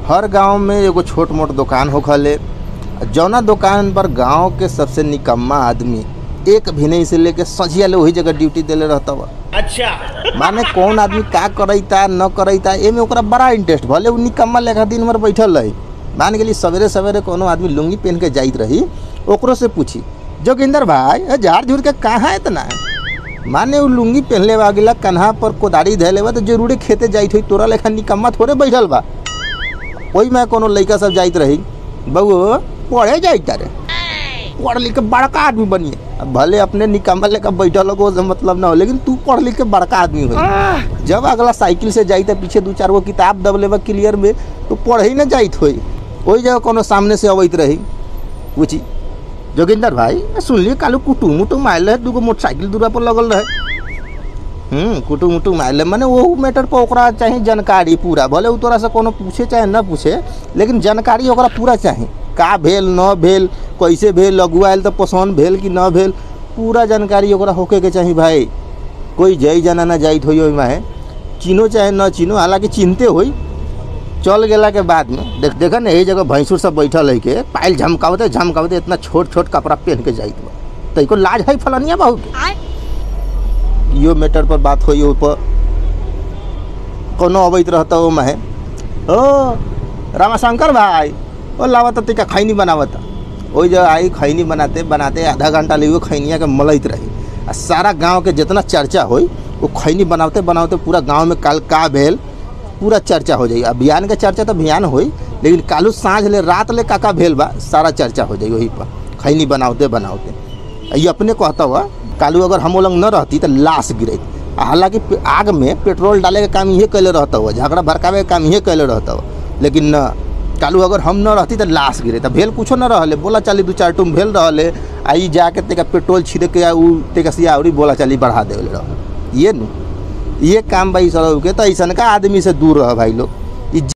हर गांव में एगो छोट मोट दुकान होखले जौना दुकान पर गांव के सबसे निकम्मा आदमी एक भी नहीं से लेके सझिया ले वही जगह ड्यूटी देले रहता बा अच्छा माने कौन आदमी का करैता न करैता एमे ओकरा बड़ा इंटरेस्ट भले उ निकम्मा लेखा दिन भर बैठल रही मान गेली सवेरे सवेरे कोनो आदमी लुंगी पहन के जाइत रही ओकरो से पूछी जोगिंदर भाई ए झाड़ झूड़ के कहाँ इतना माने उ लुंगी पहनले बा गेला कन्हा पर कोदारी धैले बा तो जरूरे खेते जाइत होई तोरा लेखा निकम्मा थोड़े बैठल बा ओही में कोनो लइका सब जाइत रही बउओ पढ़े जाइत रे पढ़ लिख के बड़का आदमी बनिए अब भले अपने निकम्मा लेकर बैठल हो से मतलब ना हो लेकिन तू पढ़ लिख के बड़का आदमी हो जब अगला साइकिल से जाई त पीछे दू चार गो किताब दब लेबा क्लियर में तो पढ़ ही ना जाइत होई ओही जगह कोनो सामने से अबैत रही पूछी जोगिंदर भाई सुनलिए कालू कुटुम उटुम आयल रहे दूगो मोटरसाइकिल दूरा पर लगल रहे हम्म कुटुम उटुम आयल रहे। माने वो मैटर पर ओकरा चाही जानकारी पूरा भले उ तोरा से कोनो पूछे चाहे न पूछे लेकिन जानकारी ओकरा पूरा चाही का भेल न भेल कैसे भेल लगुआ आयल तो पसंद भेल कि न भेल पूरा जानकारी ओकरा होके के चाही भाई कोई जई जाना ना जाइत होई ओहिमा है चिनो चाहे न चिनो हालांकि चिनते होई चल गेला के बाद में देख देखा ना यही जगह भैंसुर सब बैठल है के पायल झमकावते झमकावते इतना छोट छोट कपड़ा पहन के जाइत बा तो इको लाज है फलनिया बाहू के इहो मैटर पर बात होई ऊपर कोनो अबैत रहता ओ माहे ओ रामाशंकर भाई ओ लावत तिका खैनी बनावत ओई जगह आई खैनी बनाते बनाते आधा घंटा ले वो खैनिया के मलैत रही आ सारा गांव के जितना चर्चा होई वो खैनी बनावते बनावते पूरा गांव में काल का भेल पूरा चर्चा हो जाई अभियान के चर्चा तो अभियान होई लेकिन कालू साँझ ले रात ले काका भेल बा सारा चर्चा हो जाई वही पर खैनी बनावते बनावते आ ये अपने कहता हुआ कालू अगर हम लोग न रहती तो लाश गिरत हालांकि पे- आग में पेट्रोल डाले के काम इहे कैले रहता हुआ झगड़ा भड़कावे के काम इहे कैले रहता हुआ लेकिन न कालू अगर हम न रहती तो लाश गिरे तो भेल कुछो न रहले बोला चाली दू चार टूम भेल रहले आ ई जाके तेका पेट्रोल छिड़क के आ उ तेका सिया औरी बोला चाली बढ़ा देले रह ये नु ये काम भाई सर के तो ऐसा का आदमी से दूर रह भाई लोग